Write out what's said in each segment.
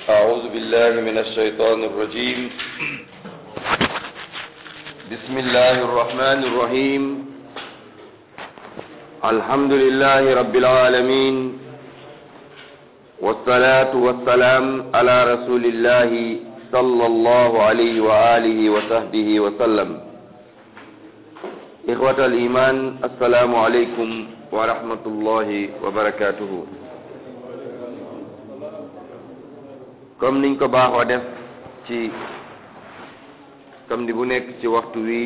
أعوذ بالله من الشيطان الرجيم بسم الله الرحمن الرحيم الحمد لله رب العالمين والصلاة والسلام على رسول الله صلى الله عليه وآله وصحبه وسلم إخوة الإيمان السلام عليكم ورحمة الله وبركاته comme niñ ko baaxoo def ci samedi bu nekk ci waxtu wi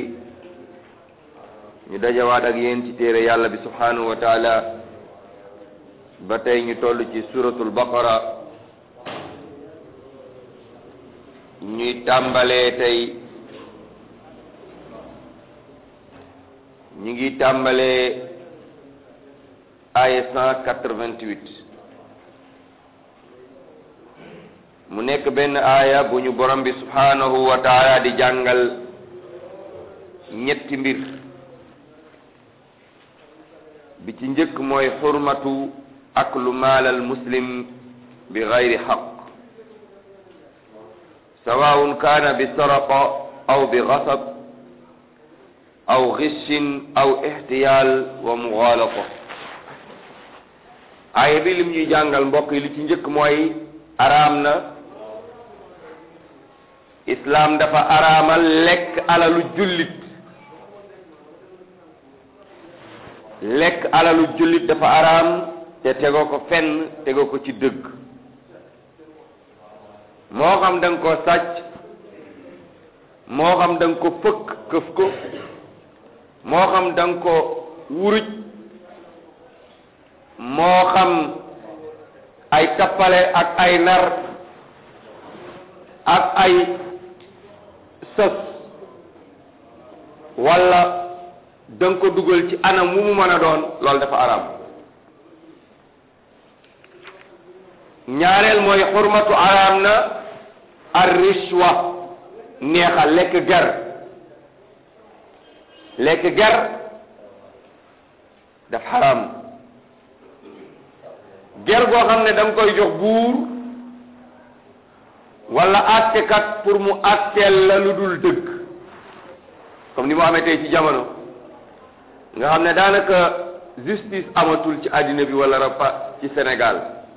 ñu dajawaat ak yéen ci téere yàlla bi subhanahu wa taala ba tey ñu toll ci suratul baqara ñuy tàmbalee tey ñu ngi tàmbalee aya cent quatre-vingt-huit mu nekk benn aaya bu ñu borom bi subhanahu wa taala di jàngal ñetti mbir bi ci njëkk mooy xurmatu aklu maalal muslim bi gayri xaq sawaun kaana bi saraqa aw bi gasab aw gishin aw ixtiyaal wa muxaalata aaya bi lim ñuy jàngal mbokk yi li ci njëkk mooy araam na islaam dafa araamal lekk alalu jullit lekk alalu jullit dafa araam te tegoo ko fenn tegoo ko ci dëgg moo xam da nga ko sàcc moo xam da nga ko fëkk këf ko moo xam da nga ko wuruj moo xam ay tappale ak ay nar ak ay sës walla da nga ko dugal ci anam mu mu mën a doon loolu dafa araam ñaareel mooy xurmatu araam na ar rishwa neexal lekk ger lekk ger daf xaraam ger goo xam ne da nga koy jox buur wala àttekat pour mu àtteel la lu dul dëgg comme ni mu amee tey ci jamono nga xam ne daanaka justice amatul ci àddina bi wala rapa ci Sénégal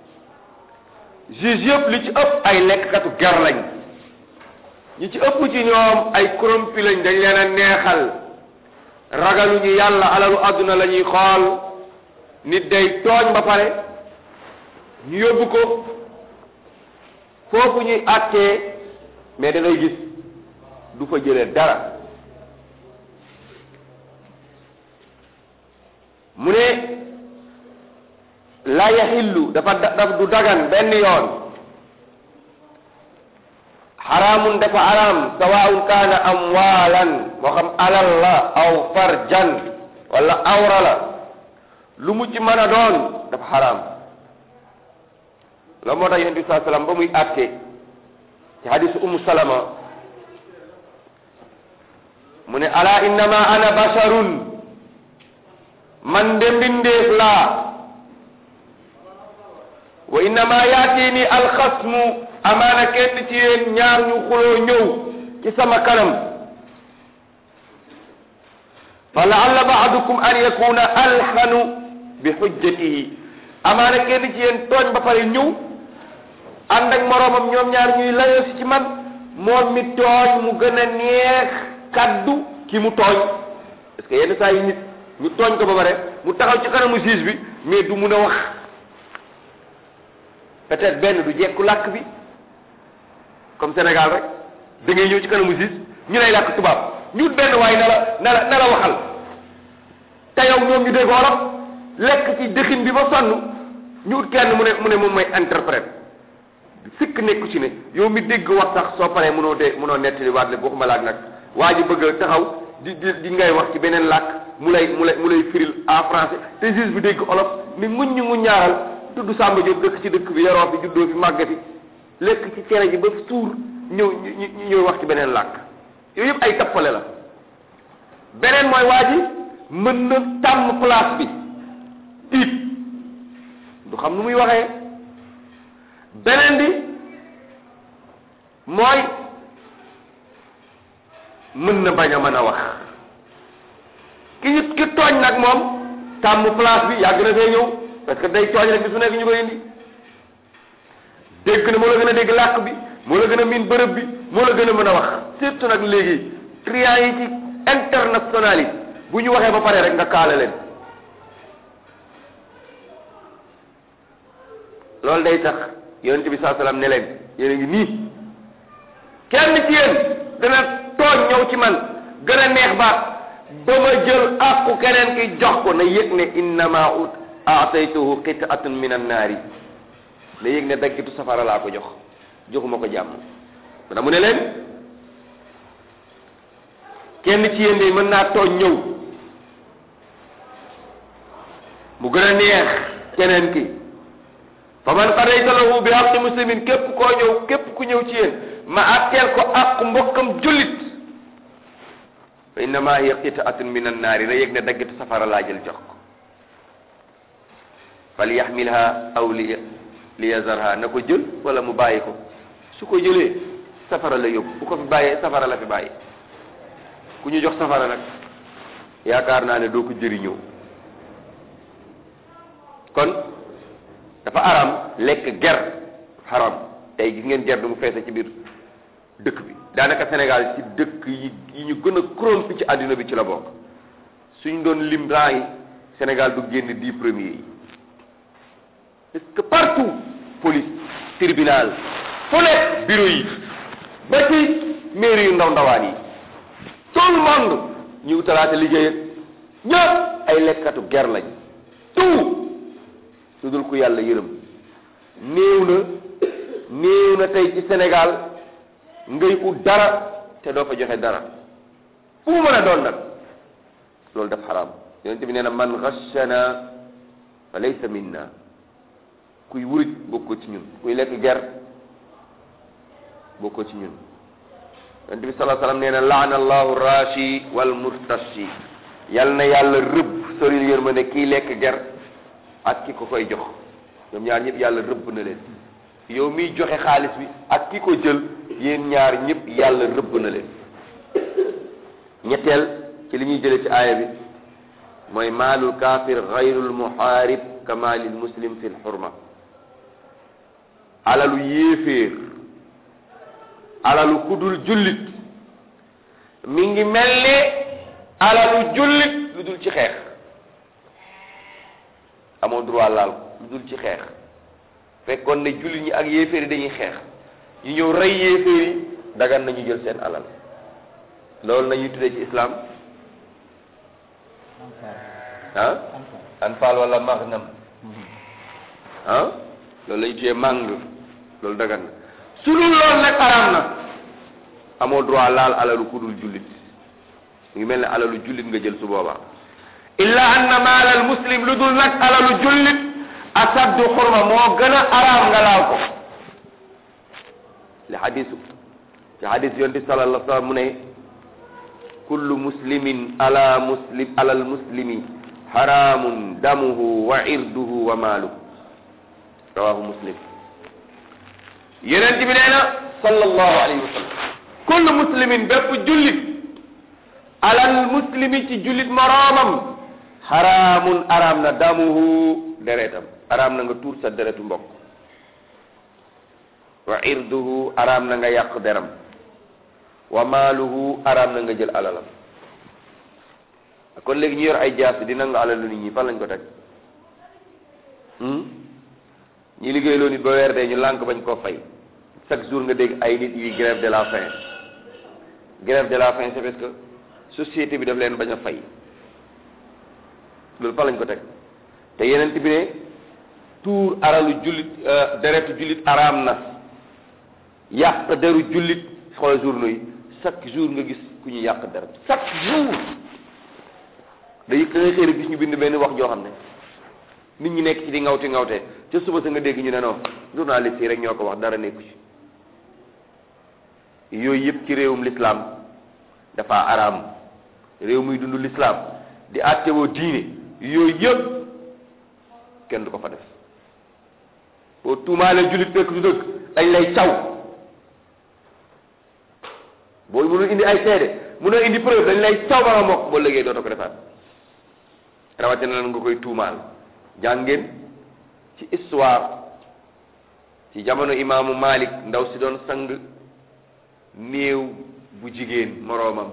juge yëpp li ci ëpp ay lekkkatu ger lañ ñi ci ëpp ci ñoom ay corrompu lañ dañ leen a neexal ragaluñu yàlla alalu àdduna la ñuy xool nit day tooñ ba pare ñu yóbbu ko foofu ñuy àttee mais da ngay gis du fa jëlee dara mu ne la yaxillu dafa daf du dagan benn yoon xaraamun dafa araam sawaun kaana amwaalan moo xam alal la aw farjan wala awra la lu mu ci mën a doon dafa xaraam la moo tax yonent bi saa sallam ba muy àtte ci hadisu umu salama mu ne ala innama ana basharun man de mbindeef laa wa innama yaatini alxasmu amaana kenn ci yéen ñaar ñu xuloo ñëw ci sama kanam fa laalla baadukum an yakuna alxanu bi xujjatihi amaana kenn ci yéen tooñ ba pare ñëw ànd ak moroomam ñoom ñaar ñuy layoo si ci man moom mi tooñ mu gën a neex kaddu ki mu tooñ parce que yenn saa yi nit ñu tooñ ko ba pare mu taxaw ci kanamu juge bi mais du mun a wax peut-être benn du jekku làkk bi comme Sénégal rek da ngay ñëw ci kanamu juge ñu lay làkk tubaab ñu benn waaye na la na la na la waxal te yow ñoom ñu dégg wolof lekk ci dëxin bi ba sonn ñu ut kenn mu ne mu ne moom mooy interprète sikk nekku ci ne yow mi dégg wax sax soo paree mënoo dee mënoo nettali waat le waxuma laak nag waa ji bëgg a taxaw di di di ngay wax ci beneen làkk mu lay mu lay mu lay firil en français te juge bi dégg olof ni nguñ ñu ngu ñaaral tudd Samba Diop dëkk ci dëkk bi yaroo fi juddoo fi màgge fi lekk ci cere ji ba suur ñëw ñu ñu ñëw wax ci beneen làkk yooyu yëpp ay tappale la beneen mooy waa ji mën na tàmm place bi tiit du xam nu muy waxee beneen bi mooy mën na bañ a mën a wax ki ñu ki tooñ nag moom tàmm place bi yàgg na fee ñëw parce que day tooñ rek bi su nekk ñu koy indi dégg na moo la gën a dégg làkk bi moo la gën a miin bërëb bi moo la gën a mën a wax surtout nag léegi clients yi ci international yi bu ñu waxee ba pare rek nga kaale leen loolu day tax yonent bi saa salaam ne leen yéen a ngi nii kenn ci yéen dana tooñ ñëw ci man gën a neex baat ba ma jël àqu keneen ki jox ko na yëg ne innama ut aataytuhu qit'atun min annaari na yëg ne daggitu safara laa ko jox joxuma ko jàmm dana mu ne leen kenn ci yéen de mën naa tooñ ñëw mu gën a neex keneen ki fa man qadayta lahu bi haqqi muslimin képp koo ñëw képp ku ñëw ci yéen ma atteel ko ak mbokkam jullit fa innama hiya qita'atun min annaari na yëg ne daggitu safara laa jël jox ko fal yaxmilha aw li li yazarha na ko jël wala mu bàyyi ko su ko jëlee safara la yóbbu bu ko fi bàyyee safara la fi bàyyi ku ñu jox safara nag yaakaar naa ne doo ko jëriñoo kon dafa aram lekk ger haram tey gis ngeen ger du mu feese ci biir dëkk bi daanaka Sénégal ci dëkk yi yi ñu gën a corrompu ci àdduna bi ci la bokk suñ doon lim raa yi Sénégal du génn dix premiers yi parce que partout police tribunal fu nekk bureau yi ba ci mairie yu ndaw ndawaan yi tout le monde ñu utalaate liggéey ak ñëpp ay lekkatu ger lañ tout su dul ku yàlla yërëm néew na néew na tey ci Sénégal ngay ut dara te doo fa joxe dara fu mu mën a doon nag loolu daf xaraam yonent bi nee na man ghashana fa laysa minna kuy wuruj bokkoo ci ñun kuy lekk ger bokkoo ci ñun yonent bi sallallahu alayhi wasallam nee na laana allahu rashi wal murtashi yal na yàlla rëbb soril yërmande kii lekk ger ak ki ko koy jox ñoom ñaar ñëpp yàlla rëbb na leen yow miy joxe xaalis bi ak ki ko jël yéen ñaar ñëpp yàlla rëbb na leen ñetteel ci li ñuy jële ci aaya bi mooy maalul kaafir gayrul muhaarib ka maalil muslim fi lxurma alalu yéeféer alalu kudul jullit mi ngi mel ni alalu jullit lu dul ci xeex amoo droit laal lu dul ci xeex fekkoon ne jullit ñi ak yéeféer yi dañuy xeex ñu ñëw rey yéeféer yi dagan nañu jël seen alal loolu nañuy tuddee ci islam ah anfal wala maghnam ah loolu la ñu tuddee màng loolu dagan na su dul loolu nag araam na amoo droit laal alalu ku dul jullit mu ngi mel ne alalu jullit nga jël su boobaa illa anna maalal muslim lu dul nag alalu jullit asaddu xurma moo gën a araam nga laal ko li xadisu ci xadis yonti sallallahu alayhi wa sallam mu ne kullu muslimin ala muslim alal muslimi haramun damuhu wa irduhu wa maaluhu rawahu muslim yeneen bi nee na sallallahu alayhi wa sallam kullu muslimin bépp jullit alal muslimi ci jullit moroomam haramun araam na damuhu deretam araam na nga tuur sa deretu mbokk wa irduhu araam na nga yàq deram wa maaluhu araam na nga jël alalam kon léegi ñu yor ay jaas di nangu alalu nit ñi fan lañ ko teg ñi liggéey loo nit ba weer dee ñu lànk bañ koo fay chaque jour nga dégg ay nit yuy grève de la faim grève de la faim c'est parce que société bi daf leen bañ a fay loolu fan lañ ko teg te yeneen bi ne tuur aralu jullit deretu jullit araam na yàq deru jullit xoolal journaux yi chaque jour nga gis ku ñu yàq der chaque jour day da ngay xëy rek gis ñu bind benn wax joo xam ne nit ñi nekk ci di ngawti ngawte ca suba sa nga dégg ñu ne non journaliste yi rek ñoo ko wax dara nekku ci yooyu yëpp ci réewum l'islam dafa araam réew muy dund l'islam di àttewoo diine yooyu yëpp kenn du ko fa def boo tuumaalee jullit fekk du dëgg dañ lay caw boo mënul indi ay seede mënoo indi preuve dañ lay caw ba nga mokk boo liggéey dootoo ko defaat rawatina lan nga koy tuumaal jàngeen ci histoire ci jamono imaamu Malik ndaw si doon sang néew bu jigéen moroomam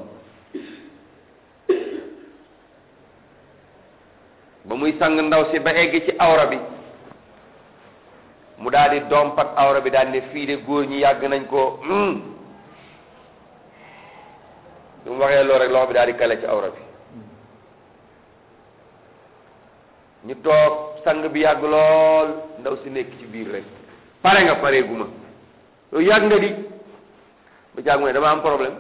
ba muy sang ndaw si ba egg ci awra bi mu daal di dompat awra bi daal ne fii de góor ñi yàgg nañ ko lu mu waxee loolu rek loxo bi daal di kale ci awra bi ñu toog sang bi yàgg lool ndaw si nekk ci biir rek pare nga pare guma yow yàgg nga di ba jàgg mu ne dama am problème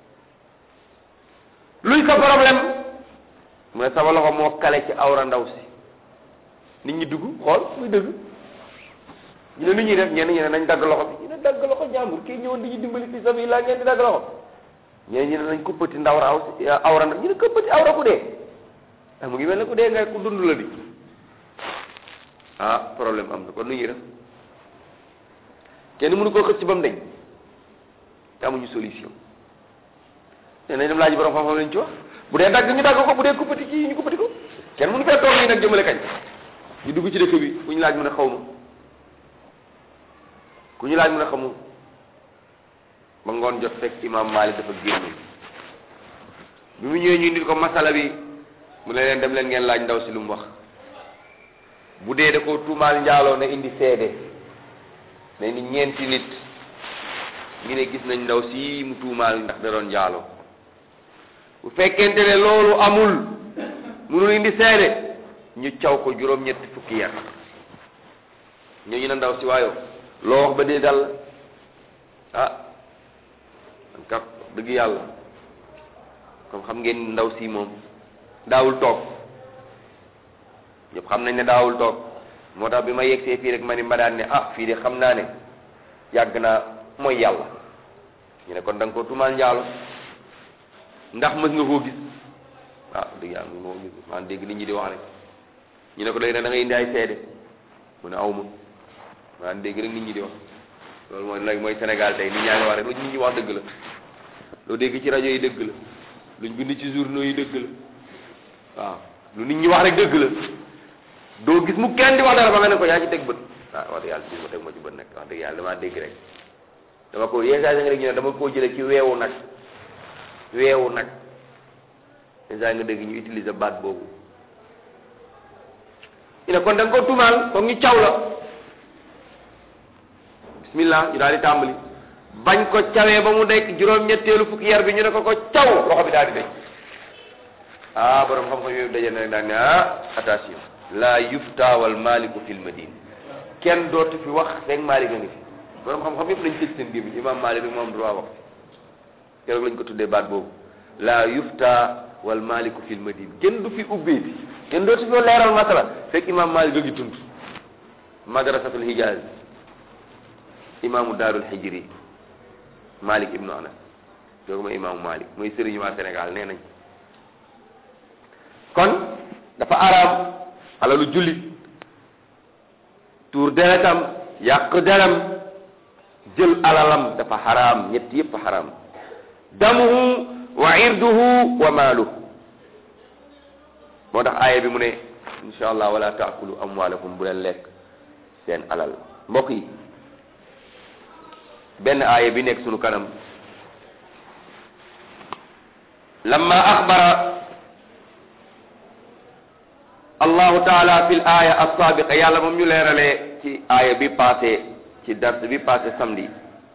luy sa problème mu ne sama loxo moo kale ci awra ndaw si nit ñi dugg xool muy dëgg ñu ne lu ñuy def ñenn ñi ne nañ dagg loxo bi ñu ne dagg loxo jàmbur kii ñëwoon di ñu dimbali fi sabi laa ngeen di dagg loxo ñeneen ñi ne nañ kuppati ndaw ra awra ndaw ñu ne kuppati awra ku dee ah mu ngi mel ne ku dee nga ku dund la di ah problème am na kon nu ñuy def kenn mënu koo xëcc ba mu deñ te amuñu solution te nañ dem laaj borom xam-xam lañ ci wax bu dee dagg ñu dagg ko bu dee kuppati kii ñu kuppati ko kenn mënu fee toog nii nag jëmale kañ ñu dugg ci dëkk bi ku ñu laaj mu ne xaw ma ku ñu laaj mu ne xamul ba ngoon jot fekk imam Malik dafa génn bi mu ñëwee ñu indil ko masala bi mu ne leen dem leen ngeen laaj ndaw si lu mu wax bu dee da koo tuumaal njaaloo na indi seede na indi ñeenti nit ñu ne gis nañ ndaw si mu tuumaal ndax da doon njaaloo bu fekkente ne loolu amul munul indi seede ñu caw ko juróom-ñetti fukki yar ñooñu ne ndaw si waayoo loo wax ba dee dal ah man kat dëgg yàlla comme xam ngeen ndaw si moom daawul toog ñëpp xam nañ ne daawul toog moo tax bi ma yegsee fii rek ma ni ma daan ne ah fii de xam naa ne yàgg naa mooy yàlla ñu ne kon da nga ko tumaal njaalo ndax mës nga koo gis ah dëgg yàlla mës nga koo gis maa dégg nit ñi di wax rek ñu ne ko léegi nag da ngay indi ay seede mu ne aw ma maa dégg rek nit ñi di wax loolu mooy léegi mooy Sénégal tey nit ñaa ngi wax rek lu nit ñi wax dëgg la loo dégg ci rajo yi dëgg la luñ bind ci journaux yi dëgg la waaw lu nit ñi wax rek dëgg la doo gis mu kenn di wax dara ba nga ne ko yaa ci teg bët waaw wax dëgg yàlla si ma teg ma ci bët nag wax dëgg yàlla damaa dégg rek dama ko yenn saa yi nga dégg ñu ne dama koo jële ci weewu nag weewu nag yenn saa yi nga dégg ñu utiliser baat boobu ñu ne kon da nga ko tumaal foog ñu caw la bismillah ñu daal di tàmbali bañ ko cawee ba mu dekk juróom-ñetteelu fukki yar bi ñu ne ko ko caw loxo bi daal di deñ ah borom xam-xam yooyu daje na rek daal ne ah attention la yufta wal maliku fil madine kenn dootu fi wax fekk Malik a ngi fi borom xam-xam yëpp lañ tëj seen gémmiñ imam Malik rek moom droit wax keroog lañ ko tuddee baat boobu la yufta wal maliku fil madine kenn du fi ubbeeti kenn dootu fi leeral masala fekk imam Malik a ngi tund madrasatul hijaz imaamu daarul hijri Malik ibnu Anas kooku mooy imaamu Malik mooy sëriñu waa Sénégal nee nañ kon dafa araam alalu jullit tuur deretam yàq deram jël alalam dafa xaraam ñett yépp xaraam damuhu wa irduhu wa maaluhu moo tax aaya bi mu ne insha allah wala taakulu amwaalakum bu leen lekk seen alal mbokk yi benn aaya bi nekk sunu kanam lamma axbara allahu taala fi l aya alsaabiqa yàlla moom ñu leeralee ci aaya bi passé ci dars bi passé samedi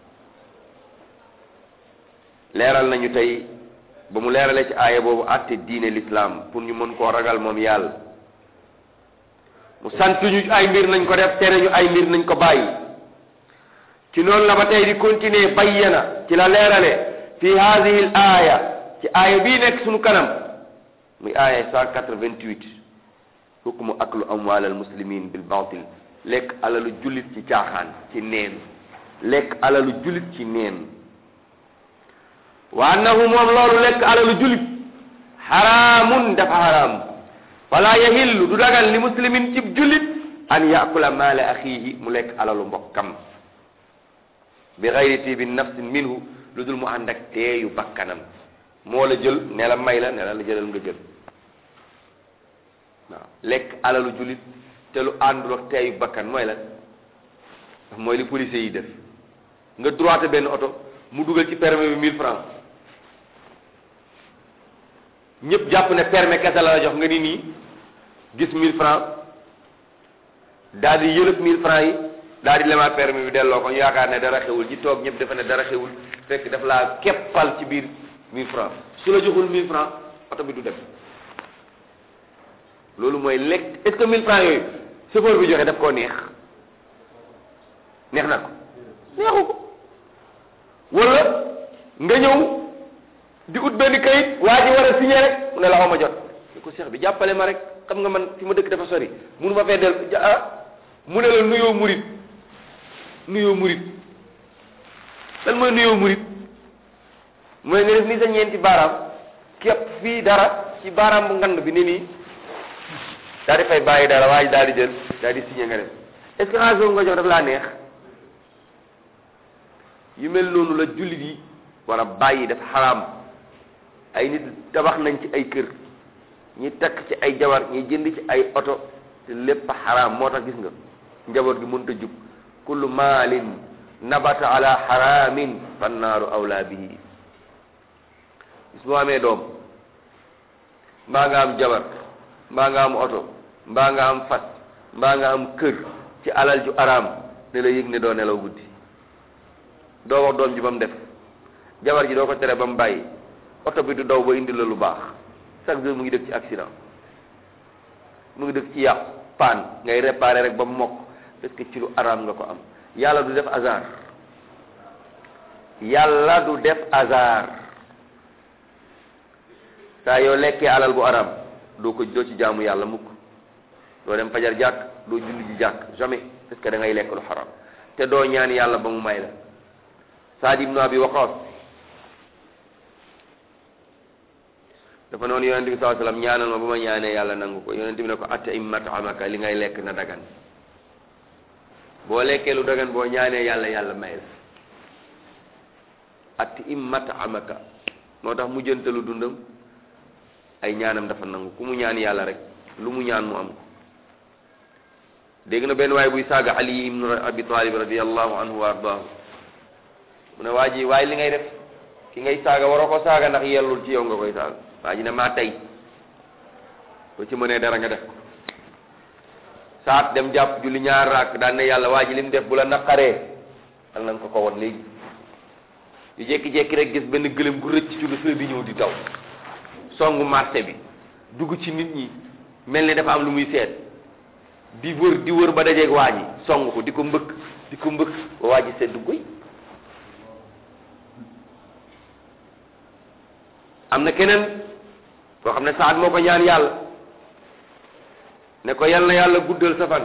leeral nañu tey ba mu leeralee ci aaya boobu àtte diine l'islam pour ñu mën koo ragal moom yàlla mu sant ñu ay mbir nañ ko def tere ñu ay mbir nañ ko bàyyi ci noonu la ba tey di continuer bayyana ci la leerale fi hadihi l aaya ci aaya bii nekk sunu kanam muy aaya cent quatre-vingt-huit hukmu aklu amwal al muslimin bil batil lekk alalu jullit ci caaxaan ci neen lekk alalu jullit ci neen wa annahu moom loolu lekk alalu jullit xaraamun dafa xaraam fala yahillu du dagal li muslimin cib jullit an yakula maala axiihi mu lekk alalu mbokkam bi gayri tibi nafsin minhu lu dul mu ànd ak teeyu bakkanam moo la jël ne la may la ne la la jëlal nga jël waaw lekk alalu jullit te lu àndul ak teeyu bakkan mooy la mooy li policiers yi def nga droité benn oto mu dugal ci permis bi 1000 francs ñëpp jàpp ne permis kese la la jox nga ni nii gis 1000 francs daal di yëlëb 1000 francs yi daal di lemaat permis bi delloo ko ñu yaakaar ne dara xewul ñi toog ñëpp dafa ne dara xewul fekk daf laa keppal ci biir 1000 francs su la joxul 1000 francs oto bi du dem loolu mooy lekk est-ce que 1000 francs yooyu chauffeur bi joxe daf koo neex neex na ko neexu ko wala nga ñëw di ut benn kayit waa ji war a signé rek mu ne la xaw ma jot ne ko seex bi jàppale ma rek xam nga man fi ma dëkk dafa sori munu ma fee del ah mu ne la nuyoo murit nuyoo murit lan mooy nuyoo murit mooy nga def ni sa ñeenti baaraam képp fii dara ci baaraam bu ngand bi ni nii daal di fay bàyyi dara waa ji daal di jël daal di signé nga dem est-ce que xaalis boobu nga jox daf laa neex yu mel noonu la jullit yi war a bàyyi def xaraam ay nit tabax nañ ci ay kër ñi takk ci ay jabar ñi jënd ci ay oto te lépp xaraam moo tax gis nga njaboot gi mënut a jub kullu maalin nabata ala xaraamin fannaaru awlaa bihi gis boo amee doom mbaa nga am jabar mbaa nga am oto mbaa nga am fas mbaa nga am kër ci alal ju araam ne la yëg ne doo nelaw guddi doo wax doom ji ba mu def jabar ji doo ko tere ba mu bàyyi oto bi du daw ba indi la lu baax chaque jour mu ngi def ci accident mu ngi def ci yàqu paan ngay réparer rek ba mu mokk parce que ci lu araam nga ko am yàlla du def hasard yàlla du def hasard saa yoo lekkee alal bu araam doo ko doo ci jaamu yàlla mukk doo dem fajar jàkk doo julli ji jàkk jamais parce que da ngay lekk lu xaram te doo ñaan yàlla ba mu may la Saad ibnu Abi Waqaas dafa noonu yonente bi sallallahu alayhi wasallam ñaanal ma ba ma ñaanee yàlla nangu ko yonente bi ne ko atta im matamaka li ngay lekk na dagan boo lekkee lu dagan boo ñaanee yàlla yàlla may la atti im matamaka moo tax mu jëntalu dundam ay ñaanam dafa nangu ku mu ñaan yàlla rek lu mu ñaan mu am ko dégg na benn waay buy saaga Ali ibnu Abi Talib radiyallahu anhu wa ardaahu mu ne waa ji waaye li ngay def ki ngay saaga waroo ko saaga ndax yellul ci yow nga koy saaga waa ji ne maa tey boo ci mënee dara nga def ko saat dem jàpp julli ñaar raak daan ne yàlla waa ji li mu def bu la naqaree al nañ ko ko won léegi yu jékki-jékki rek gis benn gëlëm gu rëcc ci lu fee bi ñëw di daw songu marché bi dugg ci nit ñi mel ni dafa am lu muy seet di wër di wër ba dajeeg waa ji song ko di ko mbëkk di ko mbëkk ba waa ji seddu guy am na keneen koo xam ne saat moo ko ñaan yàlla ne ko yal na yàlla guddal sa fan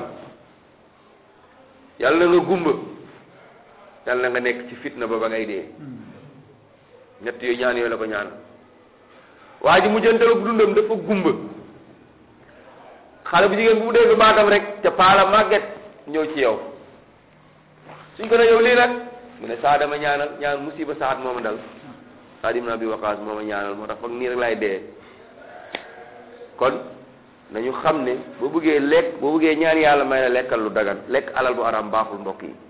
yal na nga gumba yal na nga nekk ci fitna ba ba ngay dee ñett yooyu ñaan yooyu la ko ñaan waa ji mu jëntalu dundam dafa gumba xale bu jigéen bu mu dégg baatam rek ca paala màgget ñëw ci yow suñ ko ne yow lii nag mu ne saa dama ñaanal ñaan musiba saat mooma dal Saad ibn Abi Waqaas moo ma ñaanal moo tax foog nii rek laay dee kon nañu xam ne boo bëggee lekk boo bëggee ñaan yàlla may la lekkal lu dagan lekk alal bu araam baaxul mbokk yi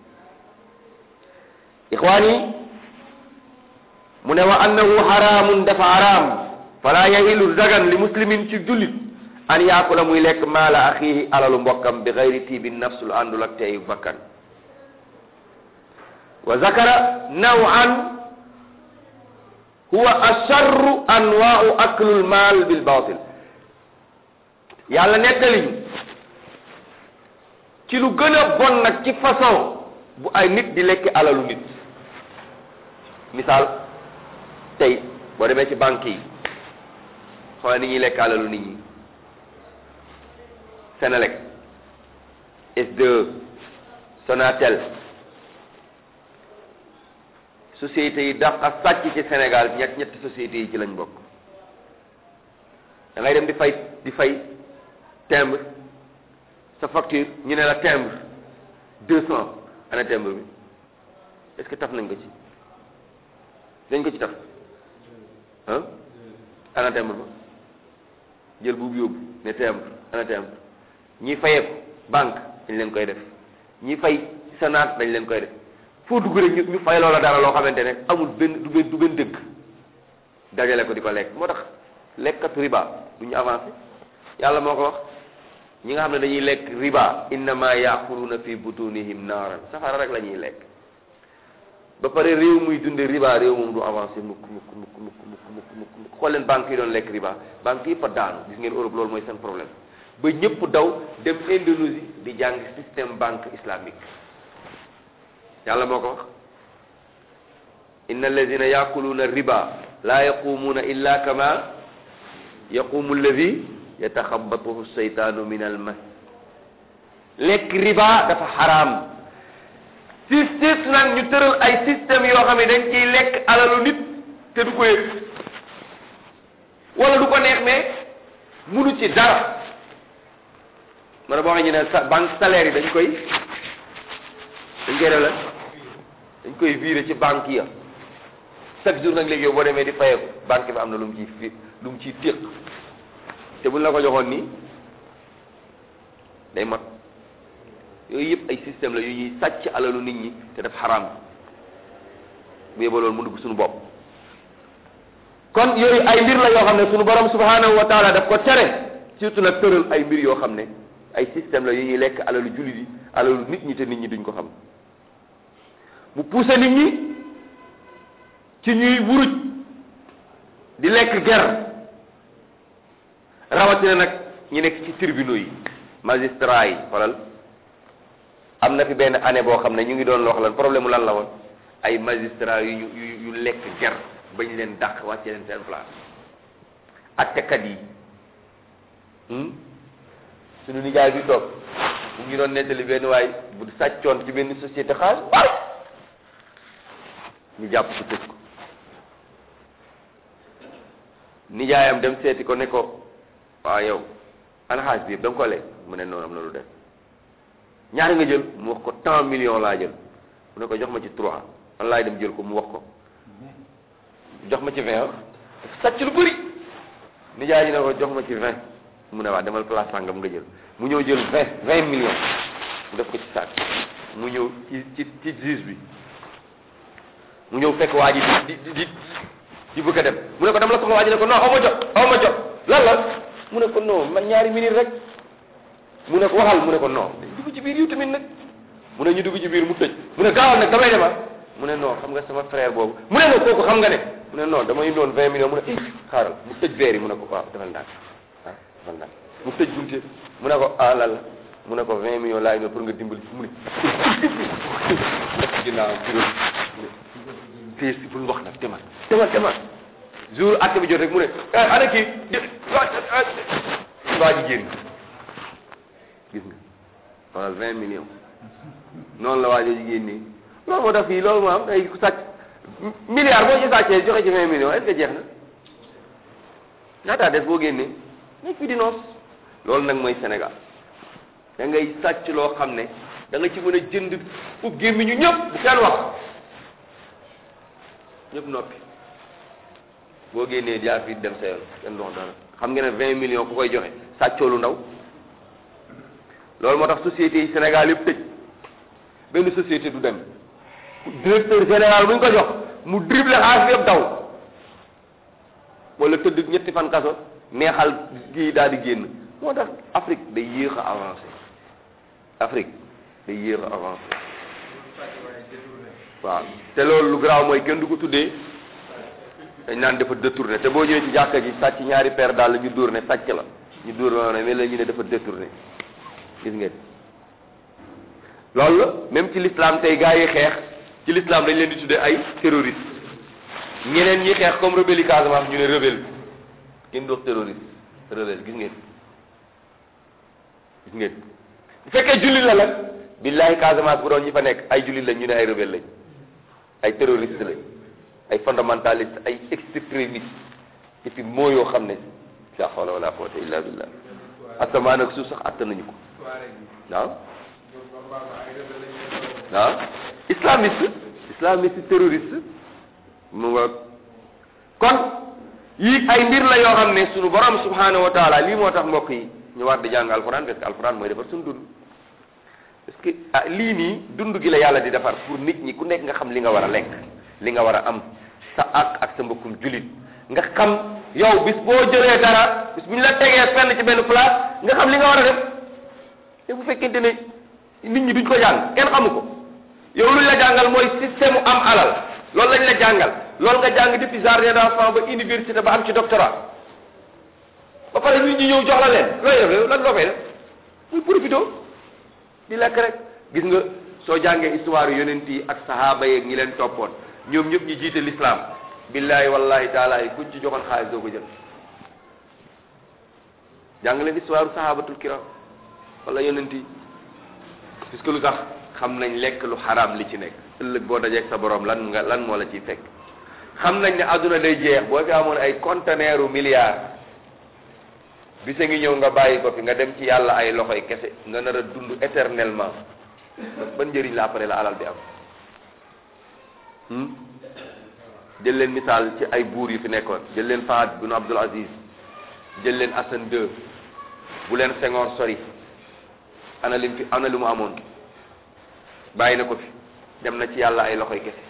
ixwaan yi mu ne wa annahu xaraamun dafa araam fala yahilu dagan li muslimin ci jullit an yaakula muy lekk maala axiihi alalu mbokkam bi xayri tiibi nafs lu àndul ak teeyu bakkan wa zakara nawan huwa asharru anwaau aklul maal bil baatil yàlla nettaliñ ci lu gën a bon nag ci façon bu ay nit di lekk alalu nit misaal tey boo demee ci banque yi xoolal ni ñuy lekk alalu nit ñi Senelec S2 Sonatel sociétés yi dax a sàcc ci Sénégal ñett ñetti sociétés yi ci lañ bokk da ngay dem di fay di fay timbre sa facture ñu ne la timbre deux cent ana timbre bi est-ce que taf nañ ko ci dañ ko ci taf ah ana timbre ba jël buubu yóbbu ne timbre ana timbre ñi fayeeku banque dañ leen koy def ñi fay Sénat dañ leen koy def foo dugg rek ñu ñu fay loola dara loo xamante ne amul benn du benn du benn dëgg dajale ko di ko lekk moo tax lekkatu riba du ñu avancé yàlla moo ko wax ñi nga xam ne dañuy lekk riba innama yaquluna fi butunihim naaran safara rek la ñuy lekk ba pare réew muy dunde riba réew moom du avancé mukk mukk mukk mukk mukk mukk mukk mukk xool leen banques yi doon lekk riba banques yi fa daanu gis ngeen Europe loolu mooy seen problème ba ñëpp daw dem Indonésie di jàng système banque islamique yàlla moo ko wax inna alladina yaquluuna riba laa yaqumuuna illa kama yaqumu alladi yataxabatuhu seytaanu min al mas lekk riba dafa xaraam système nag ñu tëral ay système yoo xam ne dañ ciy lekk alalu nit te du ko yëg wala du ko neex mais munu ci dara ma ne boo xam ne ne sa banque salaire yi dañ koy dañ koy def la dañ koy virer ci banque ya chaque jour nag léegi yow boo demee di fayeeku banque bi am na lu mu ciy fi lu mu ciy téq te buñ la ko joxoon nii day mat yooyu yëpp ay système la yu ñuy sàcc alalu nit ñi te def xaraam bu yeba loolu mu dugg suñu bopp kon yooyu ay mbir la yoo xam ne suñu borom subhanahu wa taala daf ko tere surtout nag tëral ay mbir yoo xam ne ay système la yu ñuy lekk alalu jullit yi alalu nit ñi te nit ñi duñ ko xam mu poussé nit ñi ci ñuy wuruj di lekk ger rawatina nag ñi nekk ci tribunaux yi magistrat yi xoolal am na fi benn année boo xam ne ñu ngi doon loo lan problème mu lan la woon ay magistrat yu ñu yu yu lekk ger bañ leen dàq wàcce leen seen place attekat yi suñu nijaay bi toog mu ngi doon nettali benn waay bu sàccoon ci benn société xaalis bari ñu jàpp ko tëj ko nijaayam dem seeti ko ne ko waaw yow ana xaalis bi yëpp da nga ko lekk mu ne noonu am na lu def ñaari nga jël mu wax ko tant millions laa jël mu ne ko jox ma ci trois man laay dem jël ko mu wax ko jox ma ci vingt sàcc lu bëri nijaay ji ne ko jox ma ci vingt mu ne waa demal place sàngam nga jël mu ñëw jël vingt vingt millions mu def ko ci sac mu ñëw ci ci ci juge bi mu ñëw fekk waa ji di di di di bëgg a dem mu ne ko dama la soxla waa ji ne ko non aw ma jot aw ma jot lan la mu ne ko non man ñaari minute rek mu ne ko waxal mu ne ko non dugg ci biir yu tamit nag mu ne ñu dugg ci biir mu tëj mu ne gaawal nag damay dema mu ne non xam nga sama frère boobu mu ne non kooku xam nga ne mu ne non damay doon vingt millions mu ne i xaaral mu tëj verre yi mu ne ko waaw defal ndànk ah defal ndànk mu tëj bunte mu ne ko ah lan la mu ne ko vingt millions laay ñëw pour nga dimbali mu ne def ci ginnaaw bureau fii si bul wax nag demal demal demal jour acte bi jot rek mu ne ana kii waa ji génn gis nga wala vingt millions noonu la waa ji génnee loolu moo tax fii loolu moo am ay ku sàcc milliard boo ci sàccee joxe ci vingt millions est-ce que jeex na ñaataa def boo génnee nekk fi di noos loolu nag mooy Sénégal da ngay sàcc loo xam ne da nga ci mën a jënd ub gémmiñu ñëpp bu kenn wax ñëpp noppi boo génnee jaar fii dem sa yoon kenn dox dara xam nga ne vingt millions ku koy joxe sàccoo lu ndaw loolu moo tax société yi Sénégal yëpp tëj benn société du dem directeur général bu ñu ko jox mu dribble xaalis yëpp daw wala tëdd ñetti fan kaso neexal kii daal di génn moo tax Afrique day yéex a avancé Afrique day yéex a avancé waaw te loolu lu garaaw mooy kenn du ko tuddee dañ naan dafa détourné te boo ñëwee ci jàkka ji sàcc ñaari paire daal ñu dóor ne sàcc la ñu dóor ma ne mais la ñu ne dafa détourné gis ngeen loolu la même ci l'islam tey gars yi xeex ci l'islam dañ leen di tuddee ay terroriste ñeneen ñi xeex comme rebelle yi Casamance ñu ne rebelle kenn du wax terroriste rebelle gis ngeen gis ngeen bu fekkee jullit la nag billahi Casamance bu doon ñi fa nekk ay jullit lañ ñu ne ay rebelle lañ ay terroriste lañ ay fondamentaliste ay extrémiste et puis moo yoo xam ne la hawla wala quwwata illa billah asamaan ak suuf sax attan nañu ko waaw waaw islamiste islamiste terroriste mu nga kon yii ay mbir la yoo xam ne sunu borom subhanahu wa taala lii moo tax mbokk yi ñu war di jàng alquran parce que alquran mooy defar suñu dund parce que ah lii nii dund gi la yàlla di defar pour nit ñi ku nekk nga xam li nga war a lekk li nga war a am sa ak ak sa mbokkum julit nga xam yow bis boo jëlee dara bis bu ñu la tegee fenn ci benn place nga xam li nga war a def te bu fekkente ne nit ñi duñ ko jàng kenn xamu ko yow luñ la jàngal mooy système am alal loolu lañ la jàngal loolu nga jàng depuis jardin d'enfant ba université ba am ci doctorat ba pare nit ñi ñëw jox la leen looy def lan loo fay def muy profité di lekk rek gis nga soo jàngee histoire yonent yi ak sahaaba yeeg ñi leen toppoon ñoom ñëpp ñi jiite l'islam billahi wallahi taala yi kuñ ci joxoon xaalis doo ko jël jàng leen histoire sahabatul kiram wala yonent yi puisque lu tax xam nañ lekk lu xaraam li ci nekk ëllëg boo dajeeg sa borom lan nga lan moo la ciy fekk xam nañ ne adduna day jeex boo fi amoon ay conteneuru milliards bisa ngi ñëw nga bàyyi ko fi nga dem ci yàlla ay loxoy kese nga nar a dund éternellement ban njëriñ la après la alal bi am jël leen misaal ci ay buur yu fi nekkoon jël leen Fahad bin Abdul Aziz jël leen Hassan II bu leen Senghor sori ana lim fi ana lu mu amoon bàyyi na ko fi dem na ci yàlla ay loxoy kese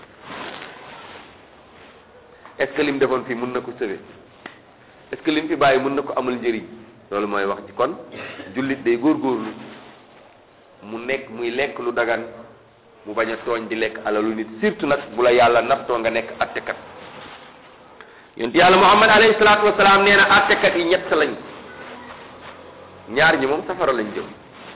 est-ce que lim defoon fii mun na ko sauver est-ce que lim fi bàyyi mun na ko amal njëriñ loolu mooy wax ci kon jullit day góorgóorlu mu nekk muy lekk lu dagan mu bañ a tooñ di lekk alalu nit surtout nag bu la yàlla naftoo nga nekk attekat yonent yàlla muhammad alayhi salaatu wasalaam nee na attekat yi ñett lañ ñaar ñi moom safara lañ jëm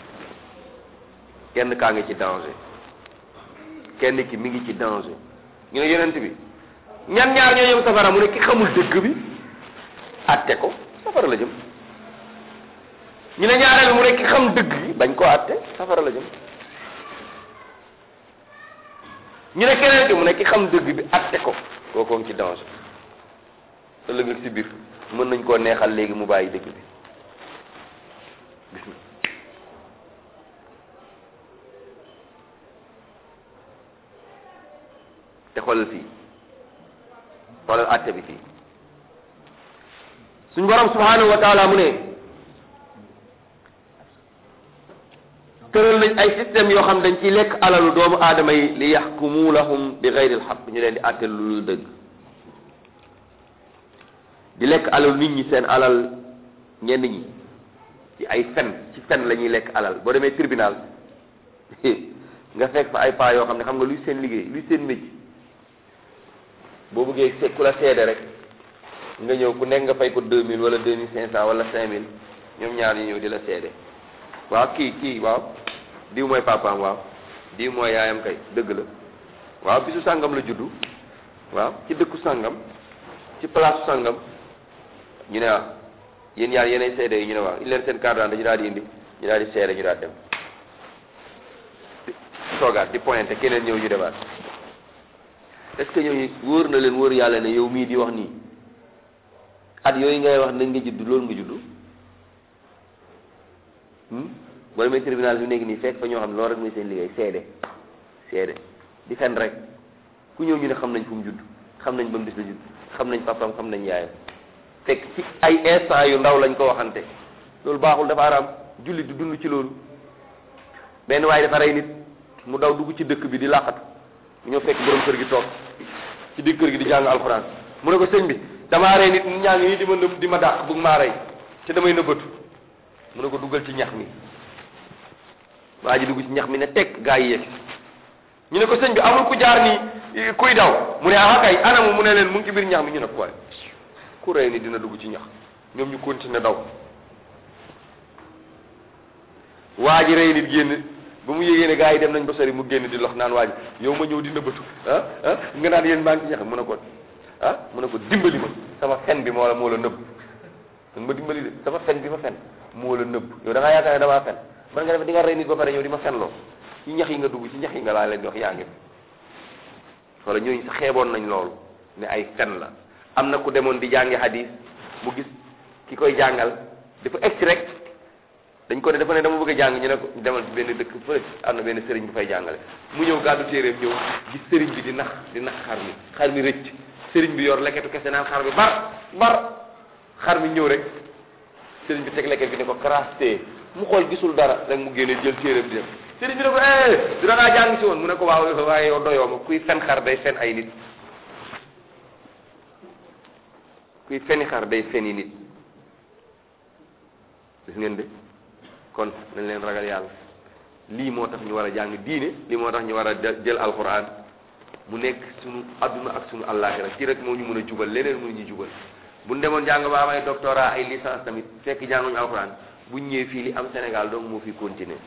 kenn kaa ngi ci danger kenn ki mi ngi ci danger ñu ne yonent bi ñan ñaar ñoo jëm safara mu ne ki xamul dëgg bi atte ko safara la jëm ñu ne ñaareel mu ne ki xam dëgg bi bañ koo atte safara la jëm ñu ne keneen ki mu ne ki xam dëgg bi atte ko kookoo ngi ci danger ëllëg ak si biir mën nañ koo neexal léegi mu bàyyi dëgg bi gis nga te xoolal fii xoolal atte bi fii suñu borom subhanahu wa taala mu ne tëral nañ ay système yoo xam dañ ciy lekk alalu doomu aadama yi li yaxkumu lahum bi gayri alxaq ñu leen di àtte lu dëgg di lekk alalu nit ñi seen alal ñenn ñi ci ay fen ci fen la ñuy lekk alal boo demee tribunal nga fekk fa ay paa yoo xam ne xam nga luy seen liggéey luy seen métier boo bëggee se ku la seede rek nga ñëw ku nekk nga fay ko deux mille wala deux mille cinq cent wala cinq mille ñoom ñaar ñu ñëw di la seede waaw kii kii waaw diw mooy papaam waaw diw mooy yaayam kay dëgg la waaw bisu sàngam la juddu waaw ci dëkku sàngam ci place sàngam ñu ne waaw yéen ñaar yéenay seede yi ñu ne waaw il leen seen carte d'identité ñu daal di indi ñu daal di seede ñu daal dem toogaat di pointé keneen ñëw ñu demaat est-ce que ñooñu wóor na leen wóor yàlla ne yow mii di wax nii at yooyu ngay wax nañ nga judd loolu nga judd boo demee tribunal bi nekk nii fekk fa ñoo xam ne loolu rek mooy seen liggéey seede seede di fen rek ku ñëw ñu ne xam nañ fu mu judd xam nañ ba mu bis la judd xam nañ papam xam nañ yaayam fekk ci ay instant yu ndaw lañ ko waxante loolu baaxul dafa araam julli du dund ci loolu benn waaye dafa rey nit mu daw dugg ci dëkk bi di làqatu mu ñëw fekk borom kër gi toog ci digg kër gi di jàng alxuraan mu ne ko sëñ bi damaa rey nit ñaa ngi nii di ma nëb di ma dàq bugg maa rey te damay nëbbatu mu ne ko duggal ci ñax mi waa ji dugg ci ñax mi ne teg gaa yi yegg ñu ne ko sëñ bi amul ku jaar nii kuy daw mu ne ah kay anamu mu ne leen mu ngi ci biir ñax mi ñu ne ko waaye ku rey ni dina dugg ci ñax ñoom ñu continuer daw waa ji rey nit génn ba mu yégée ne gaa yi dem nañ ba sori mu génn di lox naan waa ji yow ma ñëw di nëbbatu ah ah nga naan yéen maa ngi ci ñax mu ne ko ah mu ne ko dimbali ma sama fen bi moo la moo la nëbb danga ma dimbali de sama fen bi ma fen moo la nëbb yow da ngaa yaakaar ne damaa fen man nga def di nga rey nit ba pare ñëw di ma fenloo ci ñax yi nga dugg ci ñax yi nga laa leen di wax yaa ngi wala ñooñu sa xeeboon nañ loolu ne ay fen la am na ku demoon di jàngi hadis mu gis ki koy jàngal dafa egsi rek dañ ko ne dafa ne dama bëgg a jàng ñu ne ko demal ci benn dëkk fële am na benn sëriñ bu fay jàngale mu ñëw gàddu téeréem ñëw gis sëriñ bi di nax di nax xar mi xar mi rëcc sëriñ bi yor leketu kese naan xar bi bar bar xar mi ñëw rek sëriñ bi teg leket bi ne ko craste mu xool gisul dara rek mu génne jël téeram di dem sëriñ bi ne ko eh du da ngaa jàng si woon mu ne ko waaw waaye yow doyoo ma kuy fen xar day fen ay nit kuy feni xar day feni nit gis ngeen de kon nañ leen ragal yàlla lii moo tax ñu war a jàng diine lii moo tax ñu war a jël alquran mu nekk sunu adduna ak sunu àllaaxira ci rek moo ñu mën a jubal leneen mënu ñu jubal bu ñu demoon jàng ba am ay doctorat ay licence tamit fekk jànguñu alquran bu ñu ñëwee fii li am Sénégal donc moo fi continuer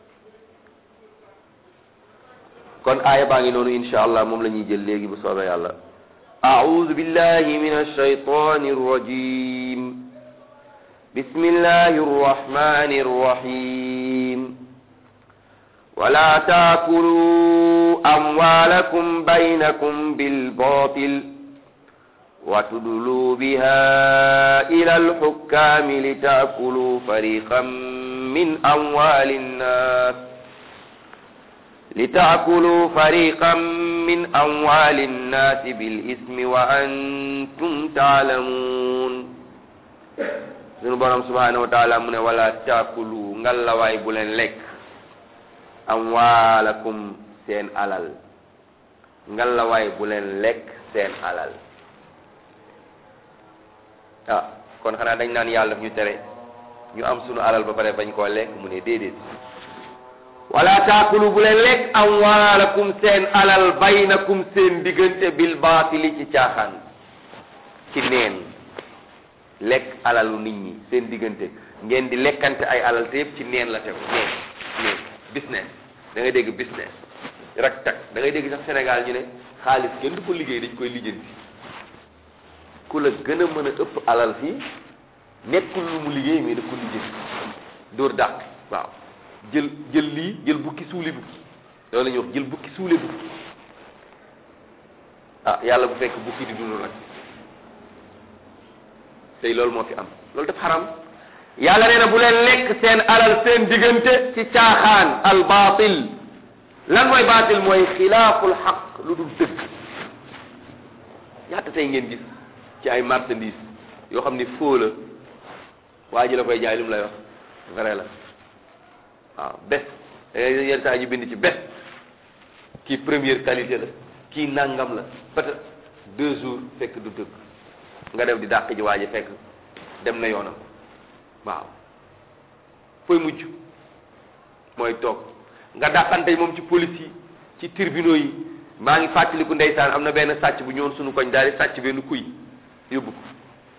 kon aaya baa ngi noonu insha allah moom la ñuy jël léegi bu soobee yàlla أعوذ بالله من الشيطان الرجيم بسم الله الرحمن الرحيم ولا تاكلوا أموالكم بينكم بالباطل وتدلوا بها إلى الحكام لتأكلوا فريقا من أموال الناس لتأكلوا فريقا من أموال الناس بالإثم وأنتم تعلمون sunu borom subhanahu wa taala mu ne wala taakulu ngallawaay bu leen lekk amwaalakum seen alal ngallawaay bu leen lekk seen alal ah kon xanaa dañ naan yàlla daf ñu tere ñu am sunu alal ba pare bañ koo lekk mu ne déedéet wala taakulu bu leen lekk amwaalakum seen alal baynakum seen diggante bil baatili ci caaxaan ci neen lekk alalu nit ñi seen diggante ngeen di lekkante ay alal te yëpp ci neen la tegu neen neen business da ngay dégg business rak tak da ngay dégg sax Sénégal ñu ne xaalis kenn du ko liggéey dañ koy lijjanti ku la gën a mën a ëpp alal fii nekkul lu mu liggéey mais da ko lijjanti dóor dàq waaw jël jël lii jël bukki suuli bukki loolu la ñuy wax jël bukki suule bukki ah yàlla bu fekk bukki di dund nag tey loolu moo fi am loolu daf xaram yàlla nee na bu leen lekk seen alal seen diggante ci caaxaan al baatil lan mooy baatil mooy xilaaful xaq lu dul dëgg ñaata tey ngeen gis ci ay marchandise yoo xam ni faux la waa ji la koy jaay lu mu lay wax vrai la waaw bes yenn saa ñu bind ci bes kii première qualité la kii nangam la peut-être deux jours fekk du dëgg nga def di dàq ji waa ji fekk dem na yoonam waaw fooy mujj mooy toog nga dàqante moom ci police yi ci tribunaux yi maa ngi fàttaliku ndeysaan am na benn sàcc bu ñëwoon suñu koñ daal di sàcc benn kuy yóbbu ko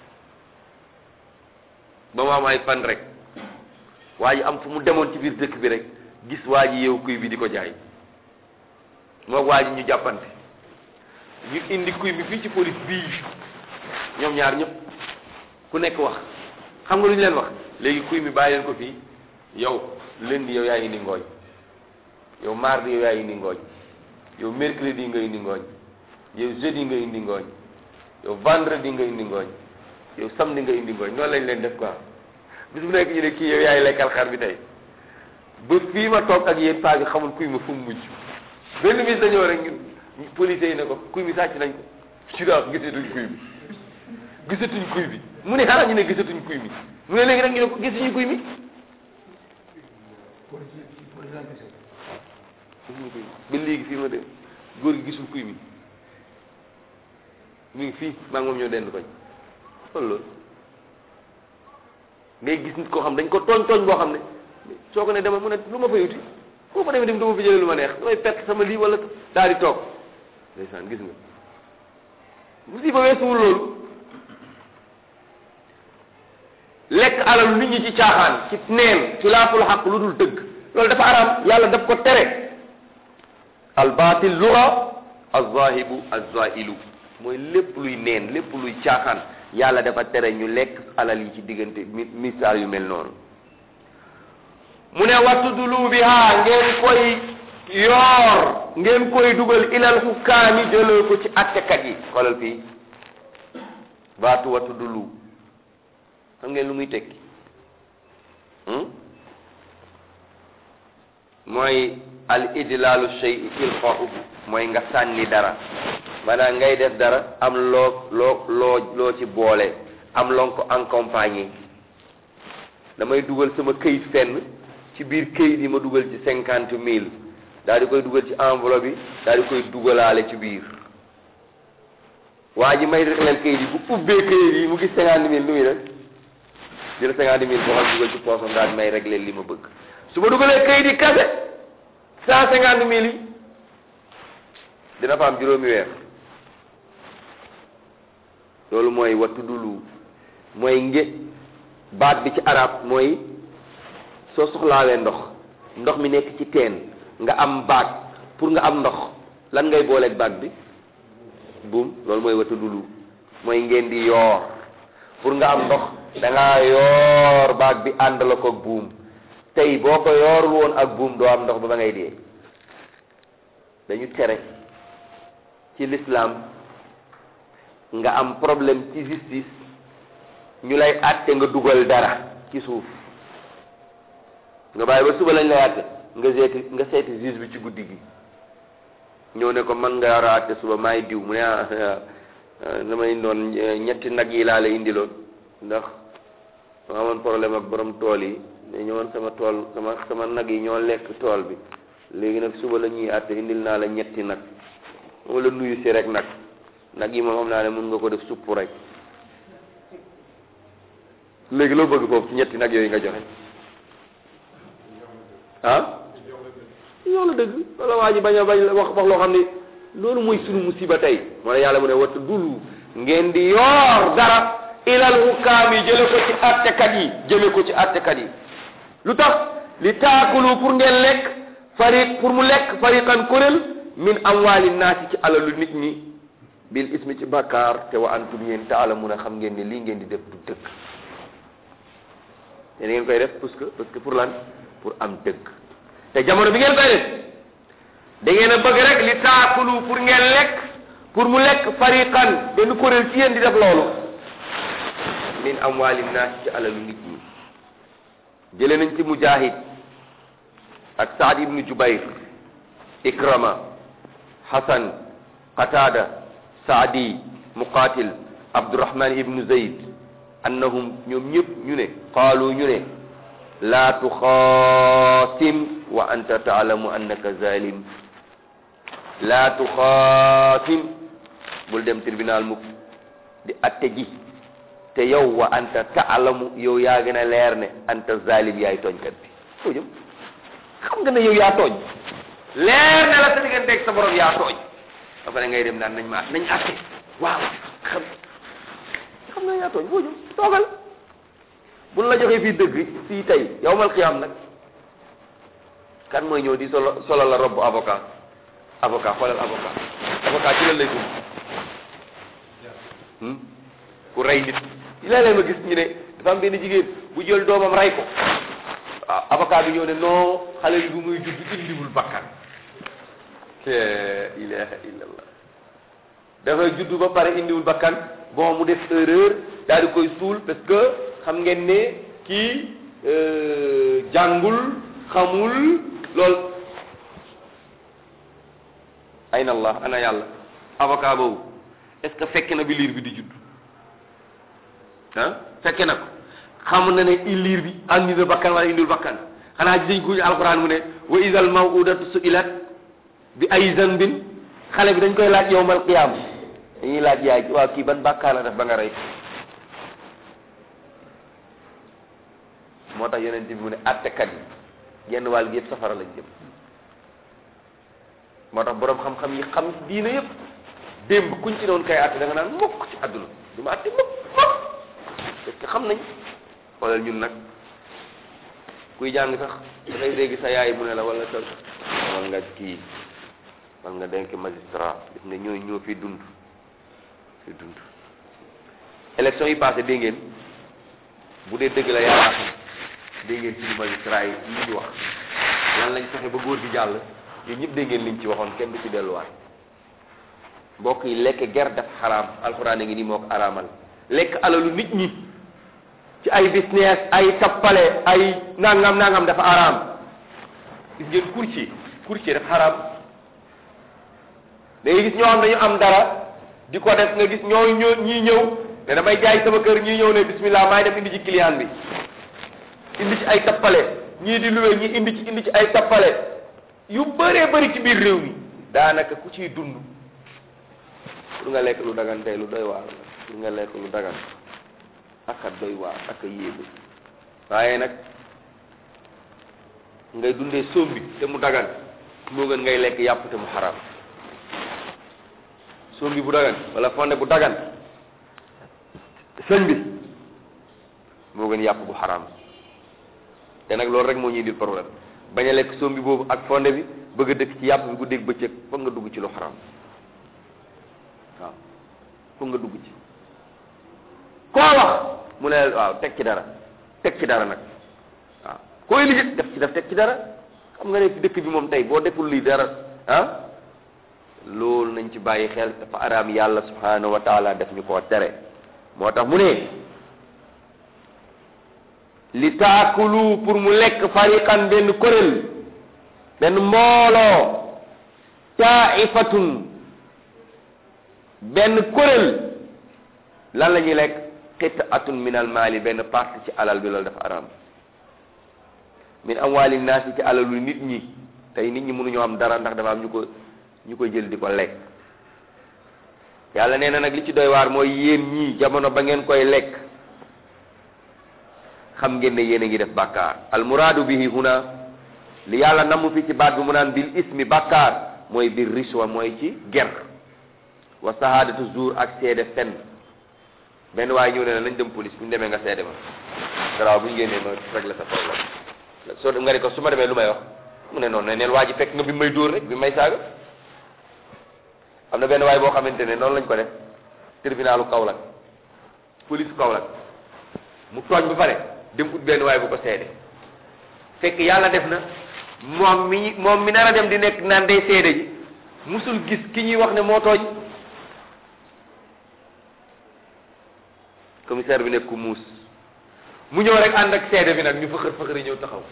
ba mu am ay fan rek waa ji am fu mu demoon ci biir dëkk bi rek gis waa ji yow kuy bi di ko jaay moog waa ji ñu jàppante ñu indi kuy bi fii ci police bii ñoom ñaar ñëpp ku nekk wax xam nga lu ñu leen wax léegi kuy mi bàyyi leen ko fii yow lundi yow yaa indi ngooñ yow mardi yow yaa indi ngooñ yow mercredi nga indi ngooñ yow jeudi nga indi ngooñ yow vendredi nga indi ngooñ yow samedi nga indi ngooñ noonu lañ leen def quoi bis bu nekk ñu ne kii yow yaay lekkal xar bi tey ba fii ma toog ak yéen paa bi xamul kuy ma fu mu mujj benn bis dañoo rek ñu police yi ne ko kuy mi sàcc nañ ko sura gisatuñ kuy bi gisatuñ kuy bi mu ne xanaa ñu ne gisatuñ kuy mi mu ne léegi nag ñu ne ko gisuñu kuy mi ba léegi fii ma dem góor gi gisul kuy mi mu ngi fii maa ngi moom ñoo dend koñ loolu loolu ngay gis nit koo xam dañ ko tooñ tooñ boo xam ne soo ko ne demal mu ne lu ma fay wuti foo ma demee dem dama fi jëlee lu ma neex damay perte sama lii wala daal di toog ndeysaan gis nga musiba weesuwul loolu lekk alal nit ñi ci caaxaan ci neen ci laaful xaq lu dul dëgg loolu dafa araam yàlla daf ko tere al batil lura az-zahibu az-zailu mooy lépp luy neen lépp luy caaxaan yàlla dafa tere ñu lekk alal yi ci diggante mi misaal yu mel noonu mu ne wattudulu biha ngeen koy yoor ngeen koy dugal ilal hukkaami jëlee ko ci attekat yi xoolal fii baatu wattudulu xam ngeen lu muy tekki mooy al idlaalu shay ilqa'uhu mooy nga sànni dara maanaam ngay def dara am loo loo loo loo ci boole am loo ko accompagner damay dugal sama këyit fenn ci biir këyit yi ma dugal ci cinquante mille daal di koy dugal ci enveloppe bi daal di koy dugalaale ci biir waa ji may régleel këyit yi bu ubbee këyit yi mu gis cinquante mille lu muy def jël cinquante mille boo xam dugal ci poosam daal di may régleel li ma bëgg su ma dugalee këyit yi kase cent cinquante mille yi dina fa am juróomi weer loolu mooy wattu dulu mooy nge baat bi ci arab mooy soo soxlaawee ndox ndox mi nekk ci teen nga am baag pour nga am ndox lan ngay booleeg baag bi buum loolu mooy wattu dulu mooy ngeen di yoor pour nga am ndox da ngaa yoor baag bi ànd la ko buum tey boo ko yoorul woon ak buum doo am ndox ba ba ngay dee dañu tere ci l'islam nga am problème ci justice ñu lay àtte nga dugal dara ci suuf nga bàyyi ba suba lañ lay àtte nga seeti nga seeti juge bi ci guddi gi ñëw ne ko man nga war a àtte suba maay diw mu ne ah damay doon ñetti nag yi laa la indiloon ndax ma amoon problème ak borom tool yi ne ñëwoon sama tool sama sama nag yi ñoo lekk tool bi léegi nag suba la ñuy àtte indil naa la ñetti nag moom la nuyu si rek nag nag yi moom xam naa ne mun nga ko def supp rek léegi loo bëgg foofu ci ñetti nag yooyu nga joxe ah yow la dëgg wala waa ji bañ a bañ wax wax loo xam ne loolu mooy sunu musiba tey moo ne yàlla mu ne wattu dulu ngeen di yoor dara ilal hukaam yi jële ko ci attekat yi jëme ko ci attekat yi lu tax li taakulu pour ngeen lekk fariq pour mu lekk fariqan kuréel min amwaali naasi ci alalu nit ñi bil ismi ci bakkaar te wa antum yéen taalamuuna xam ngeen ne lii ngeen di def du dëgg te ngeen koy def parce que parce que pour lan pour am dëgg te jamono bi ngeen koy def da ngeen a bëgg rek li taakulu pour ngeen lekk pour mu lekk fariqan benn kuréel ci yéen di def loolu min amwaali naasi ci alalu nit ñi jële nañ ci mujahid ak saad ibnu jubayr ikrama hasan qatada saadi muqatil abdurahman ibnu zayd annahum ñoom ñëpp ñu ne qaalu ñu ne laa tuxaasim wa anta taalamu annaka zalim laa tuxaasim bul dem tribunal mukk di atte ji te yow wa anta taalamu yow yaa gën a leer ne anta zalim yaay tooñkat bi foo jëm xam nga ne yow yaa tooñ leer ne la sa digganteeg sa borom yaa tooñ ba pare ngay dem naan nañ ma nañ atte waaw xam xam nga yaa tooñ foo jëm toogal buñ la joxee fii dëgg fii tey yawmal qiyaam nag kan mooy ñëw di solo solo la robb avocat avocat xoolal avocat avocat ci lan lay dund ku rey nit léeg-léeg ma gis ñu ne dafa am benn jigéen bu jël doomam rey ko waaw avocat bi ñëw ne non xale bi bu muy judd indiwul bakkan la ilaha illallah dafay judd ba pare indiwul bakkan bon mu def erreur daal di koy suul parce que xam ngeen ne kii jàngul xamul lool ayna allah ana yàlla avocat boobu est-ce que fekke na bi liir bi di judd ah fekke na ko xam na ne liir bi andi na bakkan wala indiwul bakkan xanaa dañ ko alquran mu ne wa idal mawudatu suilat bi ay zanbin xale bi dañ koy laaj yowmal qiyam dañuy laaj yaay waaw kii ban bàkkaar la def ba nga rey moo tax yonent bi mu ne attekat yi genn wàll gi yëpp safara lañ jëm moo tax boroom xam-xam yi xam diina yëpp démb kuñ ci doon kay atte da nga naan mukk ci àdduna du ma atte mukk mukk parce que xam nañ xoolal ñun nag kuy jàng sax da ngay dégg sa yaay mu ne la wala sa wala nga kii wala nga denk magistrat gis nga ñooy ñoo fi dund fi dund élection yi passé dégg ngeen bu dee dëgg la yàlla xam dégg ngeen suñu magistrat yi li ñu wax lan lañ fexe ba góor gi jàll yéen ñëpp dégg ngeen liñ ci waxoon kenn du ci delluwaat mbokk yi lekk ger daf xaraam alxuraan a ngi nii moo ko araamal lekk alalu nit ñi ci ay business ay tappale ay nangam nangam dafa araam gis ngeen courtier courtier dafa xaraam da ngay gis ñoo xam dañu am dara di ko def nga gis ñoo ñoo ñii ñëw ne damay jaay sama kër ñii ñëw ne bismillah maay def indi ci client bi indi ci ay tappale ñii di luwe ñii indi ci indi ci ay tappale yu bëree bëri ci biir réew mi daanaka ku ciy dund pour nga lekk lu dagan tey lu doy waar la pour nga lekk lu dagan aka doy waar aka yéegu waaye nag ngay dundee sombi te mu dagan moo gën ngay lekk yàpp te mu xaram sombi bu dagan wala fonde bu dagan sëñ bi moo gën yàpp bu xaram te nag loolu rek moo ñuy indil problème bañ a lekk sombi boobu ak fonde bi bëgg a dëkk ci yàpp bi guddeeg bëccëg foog nga dugg ci lu xaram waaw foog nga dugg ci koo wax mu ne waaw teg ci dara teg ci dara nag waaw koy liggéey def ci def teg ci dara xam nga ne ci dëkk bi moom tey boo deful lii dara ah loolu nañ ci bàyyi xel dafa araam yàlla subhanahu wa taala def ñu koo tere moo tax mu ne li taakulu pour mu lekk fariqan benn kuréel benn mbooloo taifatun benn kuréel lan la ñuy lekk qitaatun min al maali benn partie ci alal bi loolu dafa araam min amwaali naas yi ci alalu nit ñi tey nit ñi mënuñoo am dara ndax dafa am ñu ko ñu ko jël di ko lekk yàlla nee na nag li ci doy waar mooy yéen ñii jamono ba ngeen koy lekk xam ngeen ne yéen a ngi def bàkkaar al muraadu bihi huna li yàlla namu fi ci baat bi mu naan bil ismi bàkkaar mooy bir riswa mooy ci ger wa sahadatu zuur ak seede fen benn waaye ñëw ne la nañ dem police bu ñu demee nga seede ma garaaw bu ñu génnee ma régler sa problème soo dem nga ne ko su ma demee lu may wax mu ne noonu ne neen waa ji fekk nga bi may dóor rek bi may saaga am na benn waay boo xamante ne noonu lañ ko def tribunalu Kaolack police Kaolack mu tooñ ba pare dem ut benn waay bu ko seede fekk yàlla def na moom mi moom mi nar a dem di nekk naan day seede ji musul gis ki ñuy wax ne moo tooñ commissaire bi nekk ku muus mu ñëw rek ànd ak seede bi nag ñu fëxër fëxër yi ñëw taxaw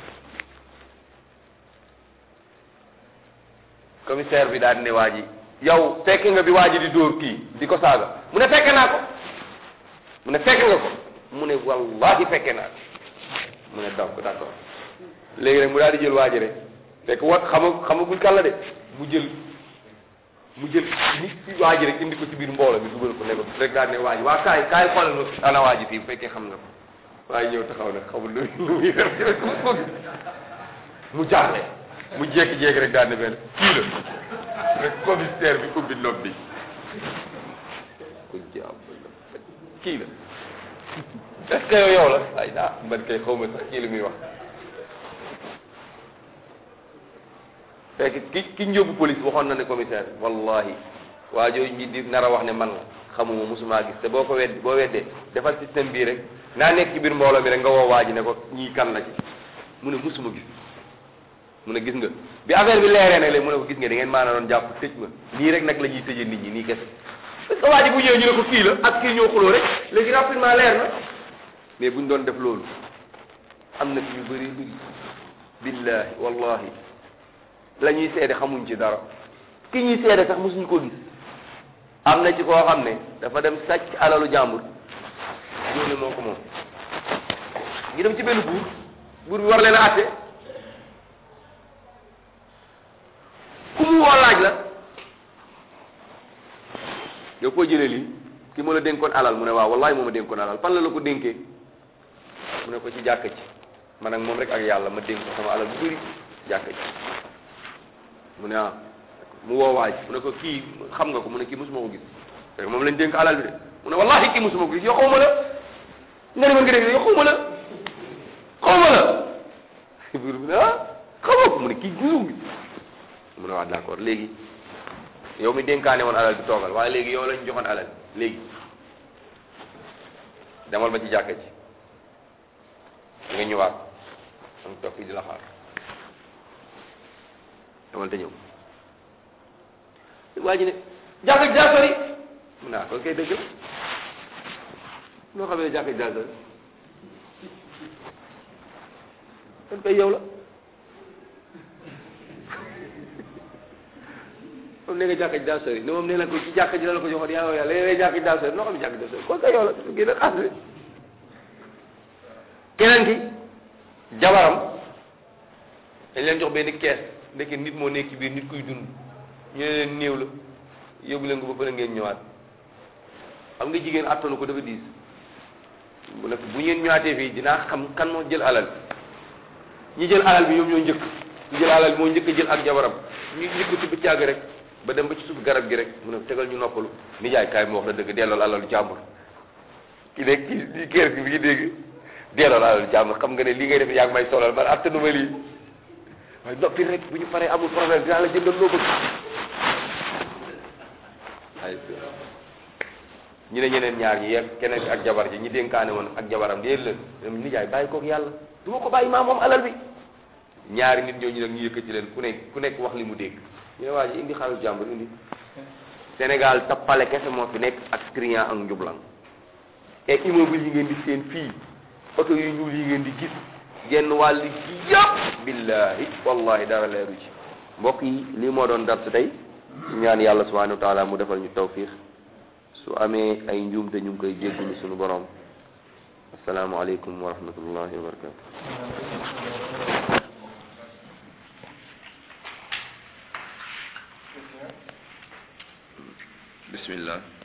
commissaire bi daal di ne waa ji yow fekk nga bi waa ji di dóor kii di ko saaga mu ne fekke naa ko mu ne fekk nga ko mu ne wallahi fekke naa ko mu ne donc d'accord léegi rek mu daal di jël waa ji rek fekk wat xama xamagul kan la de mu jël mu jël nit ci waa ji rek indi ko ci biir mbooloo bi dugal ko ne ko rek daal ne waa ji waa kaay kaay xoolal ma ana waa ji fii bu fekkee xam nga ko waaye ñëw taxaw nag xamul lu lu muy def ci rek ko mu jaaxle mu jékki-jékki rek daal ne benn kii la rek commissaire bi ubbi nopp bi ku jàpp kii la est-ce que yow yow la ay ah man kay xaw ma sax kii li muy wax fekk ki ki njóbbu police waxoon na ne commissaire wallahi waa jooju ñi di nar a wax ne man la xamuma musuma gis te boo ko wedd boo weddee defal système bii rek naa nekk ci biir mbooloo mi rek nga woo waa ji ne ko ñii kan la ci mu ne musuma gis mu ne gis nga bi affaire bi leeree ne léegi mu ne ko gis nga da ngeen maana doon jàpp tëj ma nii rek nag la ñuy tëjee nit ñi nii kese parce que waa ji bu ñëwee ñu ne ko kii la ak kii ñoo xuloo rek léegi rapidement leer na mais buñ doon def loolu am na fi yu bëri bëri billahi wallahi la ñuy seede xamuñ ci dara ki ñuy seede sax mosuñu ko gis am na ci koo xam ne dafa dem sàcc alalu jàmbur ñoo ne moo ko moom ñu dem ci benn buur buur bi war leen a àtte ku mu woo laaj la yow koo jëlee lii ki ma la dénkoon alal mu ne waaw wallahi moo ma dénkoon alal fan la la ko dénkee mu ne ko ci jàkka ci man ak moom rek ak yàlla ma dénk ko sama alal bu bëri jàkka ci mu ne ah mu woo waaj mu ne ko kii xam nga ko mu ne kii mosuma ko gis fekk moom lañ dénk alal bi de mu ne wallahi kii mosuma ko gis yow xaw ma la nga ne ma nga dégg yow xaw ma la xaw ma la buur bi ne ah xamoo ko mu ne kii gisum bi mu ne waa d'accord léegi yow mi dénkaane woon alal bi toogal waaye léegi yow lañ joxoon alal léegi demal ba ci jàkka ji nga ñëwaat am toog fii di la xaar demal te ñëw waa ji ne jàkka ji daa sori mu ne ah kon kay dëgg la loo xam ne jàkka ji daa sori kon kay yow la moom nee nga jàkka ji daa sori ne moom nee na ko ci jàkka ji la la ko joxoon yàlla yàlla léeg-léeg jàkka ji daa sori noo xam ne jàkka ji daa sori kon sa yow la génn xaalis bi keneen ki jabaram dañ leen jox benn kees ndeke nit moo nekk ci biir nit kuy dund ñu ne leen néew la yóbbu leen ko ba pare ngeen ñëwaat xam nga jigéen attanu ko dafa diis bu nekk bu ngeen ñëwaatee fii dinaa xam kan moo jël alal ñi jël alal bi ñoom ñoo njëkk ñu jël alal bi moo njëkk a jël ak jabaram ñu njëkk ci bi càgg rek ba dem ba ci suuf garab gi rek mu ne tegal ñu noppalu nijaay kaay mu wax la dëgg delloo alalu jàmbur ki nekk ki di kër gi bi ngi dégg delloo alalu jàmbur xam nga ne lii ngay def yaa ngi may solal man attanu ma lii waaye noppi rek bu ñu paree amul problème dinaa la jëndal loo bëgg ay ñu ne ñeneen ñaar ñi yegg keneen ki ak jabar ji ñi dénkaane woon ak jabaram déet la ñoom nijaay bàyyi koog yàlla du ma ko bàyyi maa moom alal bi ñaari nit ñooñu nag ñu yëkkati leen ku nekk ku nekk wax li mu dégg ñu ne waa ji indi xaalis jàmbur indi Sénégal tappale kese moo fi nekk ak trian ak njublan et immeuble yi ngeen di seen fii oto yu ñuul yi ngeen di gis genn wàll gi yëpp billahi wallahi dara leeru ci mbokk yi lii moo doon dars tey ñaan yàlla subhanahu wa taala mu defal ñu tawfiq su amee ay njuumte ñu ngi koy jéggulu suñu borom asalaamaaleykum wa rahmatullahi wa barakatu bismillah